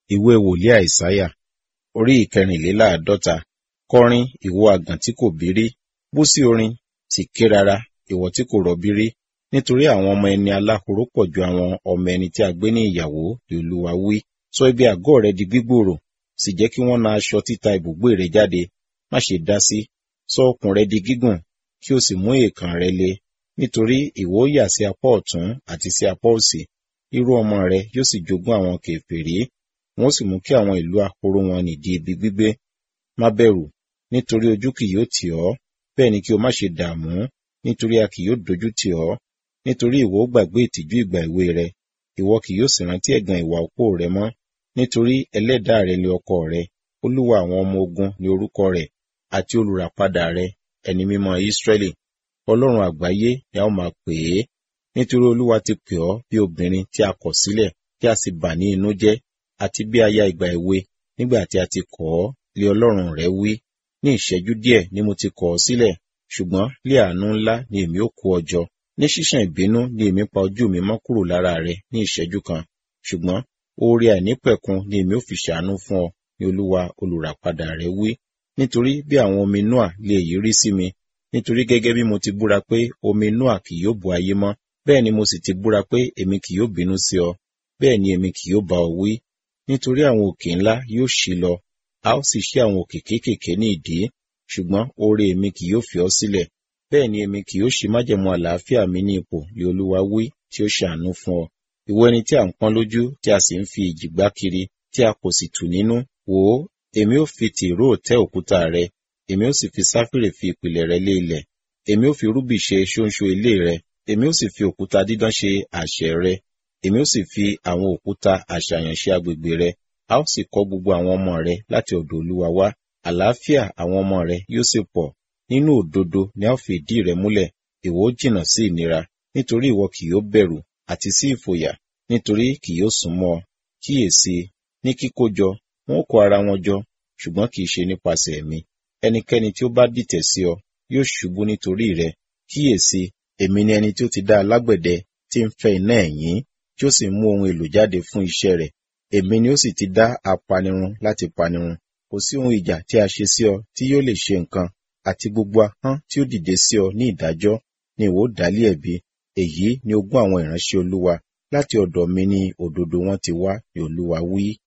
ìwé wòlíì àìsáyà orí ìkẹrìnléláàádọ́ta kọrin ìwọ àgàn tí kò bírí bú sí orin sì ké rara ìwọ tí kò rọbí rí nítorí àwọn ọmọ ẹni aláhoro pọ̀ ju àwọn ọmọ ẹni tí a gbé ní ìyàwó ni olúwa wí sọ ibi àgọ́ rẹ di gbígbòòrò sì jẹ́ kí wọ́n na aṣọ títa ibùgbé rẹ jáde má ṣe dá sí sọ okùn rẹ di gígùn kí o sì mú èèkàn rẹ le nítorí ìwọ ó yà sí apá ọ̀tún àti sí apá òsì irú ọmọ rẹ yóò sì jogún àwọn kèfèrí wọn ó sì mú kí àwọn ìlú ahoro wọn nì di ibi gbígbé má bẹ̀rù nítorí ojú kì yóò tì ọ́ bẹ́ẹ̀ ni kí o má ṣe dààmú nítorí a kì yóò dojú tì ọ́ nítorí ìwọ ó gbàgbé ìtìjú ìgbà èwe rẹ ìwọ kì yóò sì rántí ẹ̀gàn ìwà òpó rẹ mọ́ nítorí ẹlẹ́dàá rẹ ni ọkọ rẹ olúwa àwọn ọmọ ogun ni orúkọ rẹ àti olùràpadà rẹ ẹni mímọ́ Ísírẹ́lì ọlọ́run àgbáyé ni a ó máa pè é nítorí olúwa ti pè ọ́ bí obìnrin tí a kọ̀ sílẹ̀ tí a sì bà ní inú jẹ́ àti bí aya ìgbà èwe nígbà tí a ti kọ̀ ọ́ lé ọlọ́run rẹ wí ní ìṣẹ́jú díẹ̀ ni mo ti kọ̀ ọ́ sílẹ̀ ṣùgbọ́n lé àánú ńlá ni èmi ó kó ọ jọ ní ṣíṣàn ìbínú ni èmi pa ojú mi mọ́ kúrò lára rẹ ní ìṣẹ́jú kan ṣùgbọ́n oore àìnípẹ̀kun ni èmi ó fi ṣàánú fún ọ ní olúwa olùràpadà rẹ wí nítorí bí àwọn omi noa lè yí rí sí mi nítorí gẹ́gẹ́ bí mo ti búra pé omi noa kì yóò bo ayé mọ́ bẹ́ẹ̀ ni mo sì ti búra pé èmi kì yóò bínú sí ọ bẹ́ẹ̀ ni èmi kì yóò bá ọ wí nítorí àwọn òkè ńlá yóò ṣí lọ a ó sì ṣí àwọn òkè kéékèèké ní ìdí ṣùgbọ́n oore èmi kì yóò fi ọ́ sílẹ̀ bẹ́ẹ̀ ni èmi kì yóò ṣí májẹ̀mú àlàáfíà mi ní ipò lé olúwa wí tí ó ṣàánú fún ọ ìwọ ẹni tí a ń pọ́n lójú tí a sì ń fi ìjì gbá kiri tí a kò sì tù nínú wò ó èmi ó fi tìró tẹ́ òkúta rẹ èmi ó sì fi sáfìrè fi ìpìlẹ̀ rẹ lé ilẹ̀ èmi ó fi rúbì ṣe ṣóńṣó ilé rẹ èmi ó sì fi òkúta dídán ṣe àṣẹ rẹ èmi ó sì fi àwọn òkúta àṣàyàn ṣe agbègbè rẹ a ó sì kọ́ gbogbo àwọn ọmọ rẹ láti ọ̀dọ̀ olúwa wá àlàáfíà àwọn ọmọ rẹ yóò sì pọ̀ nínú òdodo ni a ó fi ìdí rẹ múlẹ̀ ìwọ ó jìnnà sí ìnira nítorí ìwọ kì yóò bẹ̀rù àti sí ìfòyà nítorí kì yóò súnmọ́ ọ kíyèsí ní kíkójọ wọn ó kó ara wọn jọ ṣùgbọ́n kì í ṣe nípasẹ̀ mi ẹnikẹ́ni tí ó bá dìtẹ̀ sí ọ yóò ṣubú nítorí rẹ kíyèsí èmi ni ẹni tí ó ti dá alágbẹ̀dẹ tí ń fẹ́ iná ẹ̀yìn tí ó sì mú ohun èlò jáde fún iṣẹ́ rẹ̀ èmi ni ó sì ti dá apanirun láti panirun kò sí ohun ìjà tí a ṣe sí ọ tí yóò lè ṣe nǹkan àti gbogbo ahọ́n tí ó dìde sí ọ ní ìdájọ́ ni ìwọ dálé ẹ̀bi èyí ni ogún àwọn ìránṣẹ́ olúwa láti ọ̀dọ̀ mi ni òdodo wọn ti wá ni olúwa wí.